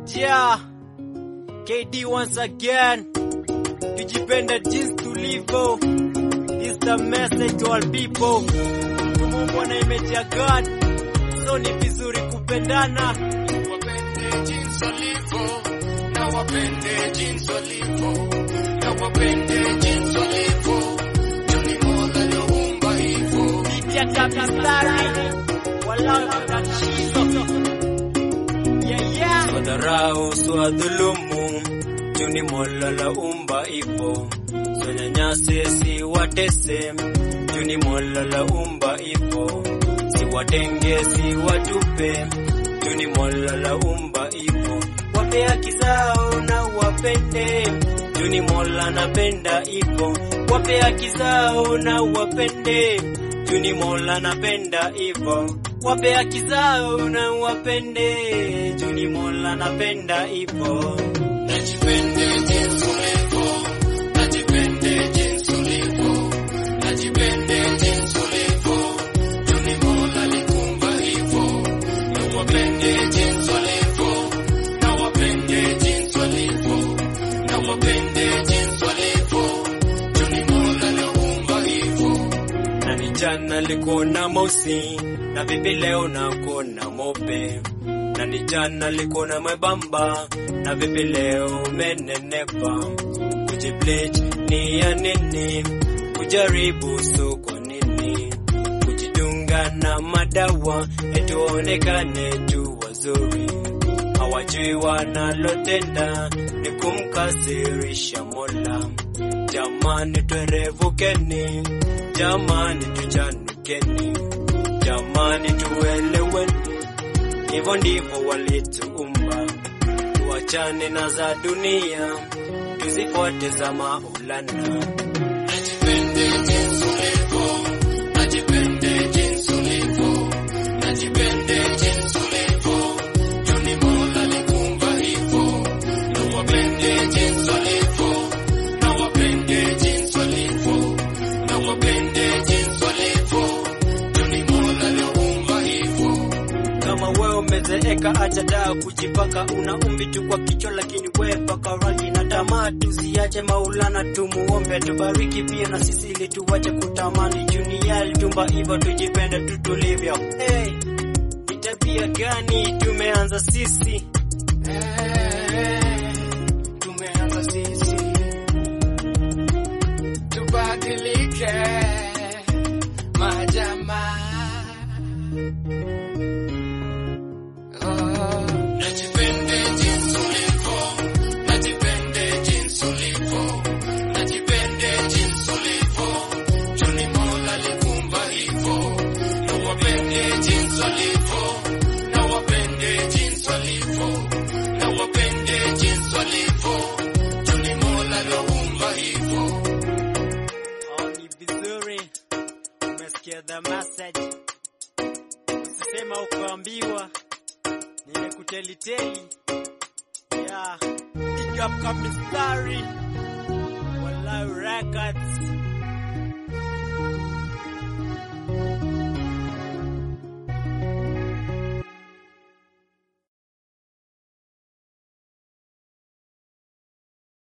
Yeah, KD once again. Tujipende jinsi tulivyo. This the message to all people. Tumeumbwa na image ya God, so ni vizuri kupendana. Wapende jinsi walivyo, na wapende jinsi walivyo, na wapende jinsi walivyo. Juni Mola aliumba hivyo. Pitia tabistari, walau tatizo. Yeah, yeah. Swadharau, swadhulumu, juni Mola laumba ipo. Siwanyanyase, siwatese, juni Mola laumba ipo. Siwatenge, siwatupe, juni Mola laumba ipo. Wape haki zao na wapende, juni Mola napenda ipo. Wape haki zao na wapende, juni Mola napenda ipo. Wape haki zao na wapende, juni Mola napenda ipo. Najipende jinsi ulivyo, najipende jinsi ulivyo, najipende jinsi ulivyo. Juni Mola alikumba hivyo. Na wapende jinsi walivyo, na wapende jinsi walivyo, na wapende jinsi walivyo. Juni Mola aliumba hivyo. na ni jana likona mosi na vipi leo nakona mope na ni jana likona mwembamba na vipi leo umenenepa kujibleach ni ya nini kujaribu so kwa nini kujidunga na madawa etuonekane tu wazuri hawajui wanalotenda ni kumkasirisha mola jamani twerevukeni jamani tuchanukeni jamani tueleweni hivyo ndivyo walituumba tuachane na za dunia tuzifuate za maulana Najipende jinsi ulivyo, najipende jinsi ulivyo, najipende jinsi ulivyo. Juni Mola alikumba hivyo. Na wapende jinsi walivyo, na wapende jinsi walivyo, na wapende jinsi walivyo. Juni Mola aliumba hivyo. kama wewe umezeeka acha daa kujipaka una umbi tu kwa kichwa lakini wewe paka rangi na tamaa tusiache maulana tumuombe tubariki pia na sisi ili tuwache kutamani dunia alitumba hivyo tujipende tu tulivyo hey, ni tabia gani tumeanza sisi Eh, tumeanza sisi tubadilike majamaa oh. Najipende jinsi ulivyo, najipende jinsi ulivyo, najipende jinsi ulivyo. Juni Mola alikumba hivyo, na wapende jinsi walivyo, na wapende jinsi walivyo, na wapende jinsi walivyo. Juni Mola aliumba hivyo. Oh, ni vizuri umesikia the message usisema ukaambiwa nimekuteliteli yeah. pick up kamistari walau records